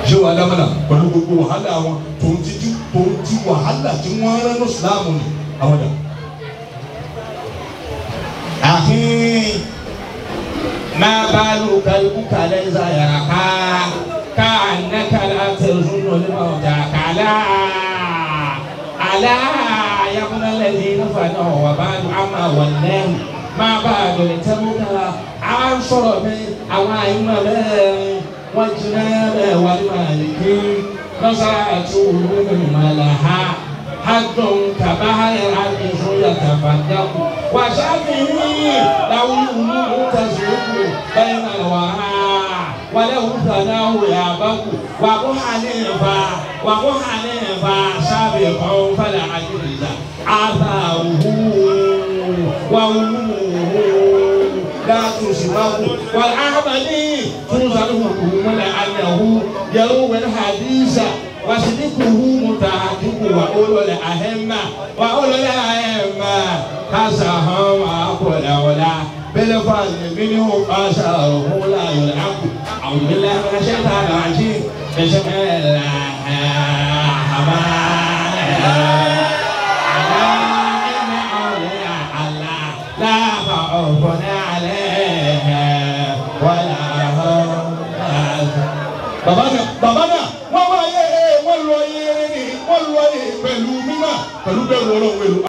ṣé wàá dámọ̀nà pẹ̀lú gbogbo wàhálà wọn tòun ti ti tòun ti wàhálà tí wọ́n rán ní ìsìlámù ni àwọn dà. أخي ما بالك البك ليس يرقى كأنك لا تظن الموت كلا ألا يا ابن الذين فنوا وبعد عما ولهم ما بعد لتبك عن شرب أو أئمة والجناب والمالك نصرت علوم لها حد كبحر العرش يتفدق وشافعي له الأمور تسلك بين الورى وله ثناه يابق وأبو حنيفة وأبو حنيفة سابق فلا عجز آثاره وعلومه لا تسبق والأحمدي توصل حكم لأنه يروي الحديث وصدقه متحقق وأولو الأهمة وأولو الأهمة حسهم أقول ولا بالفضل منه قصره لا يلعب أعوذ بالله من الشيطان الرجيم بسم الله الرحمن الرحيم ألا إن أولياء الله لا خوف عليهم ولا هم يحزنون bàbá náà bàbá náà wọ́n wá yé wọ́n lọ yé ni wọ́n lọ yé pẹ̀lú mímọ́ pẹ̀lú bẹ́ẹ̀ lọ́rọ̀ wẹ̀lú.